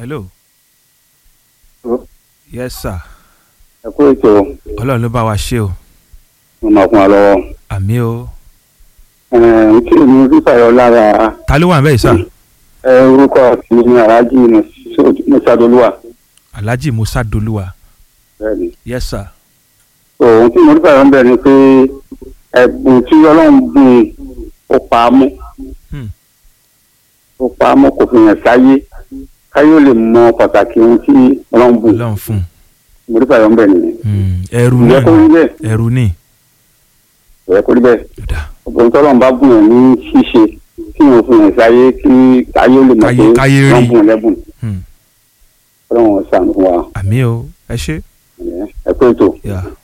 hello. Hello. yes sir. ẹ kú ètò ọlọ́run ló bá wa ṣe o. mo máa fún wa lọ́wọ́. àmì o. Ẹ̀ẹ́n, kí ni fífàyọ lára ta ló wà ń bẹ́ẹ̀ sà. ẹ, orúkọ tí ní aláàjì mùsàdólúwà alhaji musa dolúwa. bẹ́ẹ̀ni. yes sir. òun tí mo fífàyọ ń bẹ̀ ni pé ẹ̀bùn tí ọlọ́run bùn ó pa á mọ́ Hmm. ó pa á mọ́ kò fi hàn sáyé káyé ó lè mọ pàtàkì ohun tí ọlọ́run bùn ọlọ́run fún mo fífàyọ ń bẹ̀ nìyẹn. un. ẹrù ìyẹn náà kó rí bẹ́ẹ̀ ẹrù ní. ìyẹn kó rí bẹ́ẹ̀ Ọ̀dà. ọ̀pọ̀ tọ́lọ́run bá bùn ẹ̀ ní ṣíṣe kí wọ́n fi hàn sáyé kí káyé ó lè mọ̀ Káyé- pé káyé rí. wọ́n bùn lẹ́bùn Hmm. ọlọ́run ṣàánú fún wa àmì o ẹ ṣe. ẹ kú ètò. Yeah.